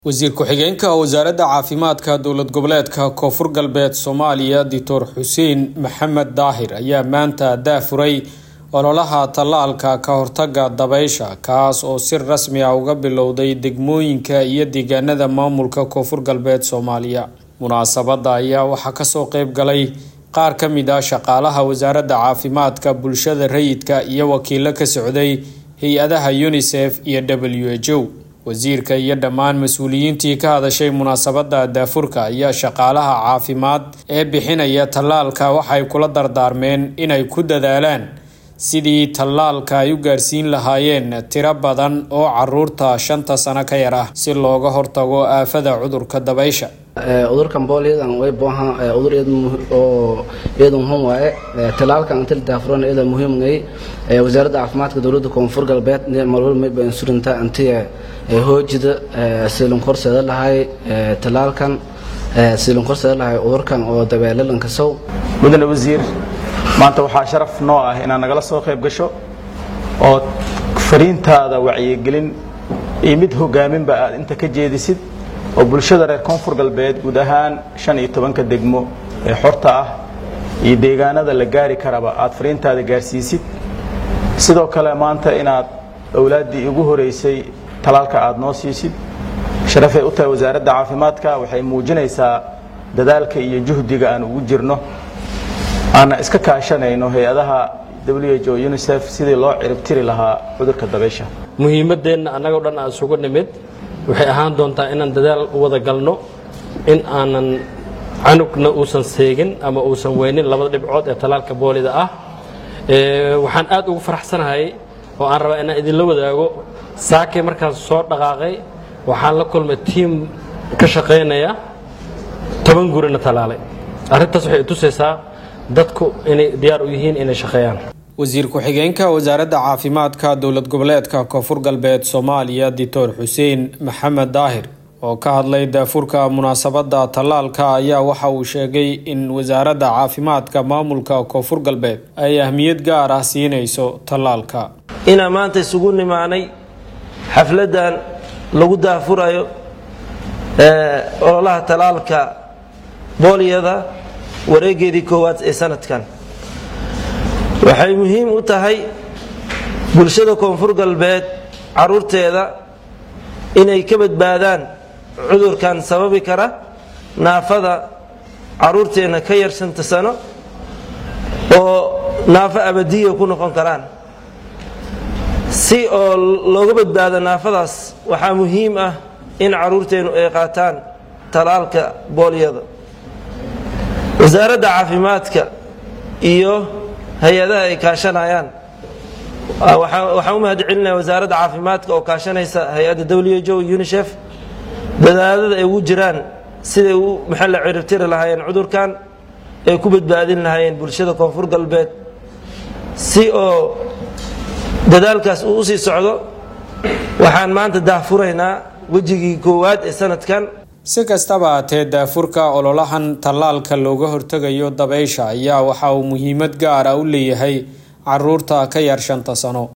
wasiir ku-xigeenka wasaaradda caafimaadka dowlad goboleedka koonfur galbeed soomaaliya doctor xuseen maxamed daahir ayaa maanta daafuray ololaha tallaalka ka hortaga dabeysha kaas oo si rasmi ah uga bilowday degmooyinka iyo deegaanada maamulka koonfur galbeed soomaaliya munaasabadda ayaa waxaa kasoo qeyb galay qaar ka mid ah shaqaalaha wasaaradda caafimaadka bulshada rayidka iyo wakiilo ka socday hay-adaha unisef iyo w h o wasiirka iyo dhammaan mas-uuliyiintii ka hadashay munaasabadda daafurka ayaa shaqaalaha caafimaad ee bixinaya tallaalka waxay kula dardaarmeen inay ku dadaalaan sidii tallaalka ay u gaarsiin lahaayeen tiro badan oo caruurta shanta sano ka yar ah si looga hortago aafada cudurka dabaysha cudurkan boolyadan way boohan cudur oo iyada muhiim waaye talaalkan inta la daafuran iyada muhiim ngay wasaaradda caafimaadka dowladda koonfur galbeed marwal mayba insurinta intii hoojida silin korseeda lahay talaalkan silin korseeda lahay cudurkan oo dabeelalanka sow mudane wasiir maanta waxaa sharaf noo ah inaad nagala soo qayb gasho oo fariintaada wacyigelin iyo mid hogaaminba aad inta ka jeedisid oo bulshada reer koonfur galbeed guud ahaan shan iyo tobanka degmo ee xorta ah iyo deegaanada la gaari karaba aad fariintaada gaarsiisid sidoo kale maanta inaad owlaaddii ugu horeysay talaalka aad noo siisid sharafay u tahay wasaaradda caafimaadka waxay muujinaysaa dadaalka iyo juhdiga aan ugu jirno aanna iska kaashanayno hay-adaha w h o unisef sidii loo ciribtiri lahaa cudurka dabaysha muhiimaddeenna annagoo dhan aan isugu nimid waxay ahaan doontaa inaan dadaal u wada galno in aanan canugna uusan seegin ama uusan weynin labada dhibcood ee talaalka boolida ah waxaan aad ugu faraxsanahay oo aan rabaa inaan idinla wadaago saakay markaan soo dhaqaaqay waxaan la kulmay tiim ka shaqaynaya toban gurina talaalay arrintaas waxay tusaysaa dadku inay diyaar u yihiin inay shaqeeyaan wasiir ku-xigeenka wasaaradda caafimaadka dowlad goboleedka koonfur galbeed soomaaliya doctor xuseen maxamed daahir oo ka hadlay daafurka munaasabadda tallaalka ayaa waxa uu sheegay in wasaaradda caafimaadka maamulka koonfur galbeed ay ahmiyad gaar ah siinayso tallaalka inaan maanta isugu nimaanay xafladdan lagu daafurayo ololaha tallaalka boolyada wareegeedii koowaad ee sanadkan waxay muhiim u tahay bulshada koonfur galbeed caruurteeda inay ka badbaadaan cudurkan sababi kara naafada caruurteenna ka yar shanta sano oo naafo abadiya ku noqon karaan si oo looga badbaado naafadaas waxaa muhiim ah in caruurteennu ay qaataan talaalka boolyada wasaaradda caafimaadka iyo hay-adaha ay kaashanayaan waxaan u mahad celinaya wasaaradda caafimaadka oo kaashanaysa hay-adda w h o unisef dadaalada ay ugu jiraan siday u maxaa la ciribtiri lahaayeen cudurkan ay ku badbaadin lahaayeen bulshada koonfur galbeed si oo dadaalkaas uu usii socdo waxaan maanta daahfuraynaa wejigii koowaad ee sanadkan si kastaba haatee daafurka ololahan tallaalka looga hortegayo dabeysha ayaa waxa uu muhiimad gaar ah u leeyahay caruurta ka yar shanta sano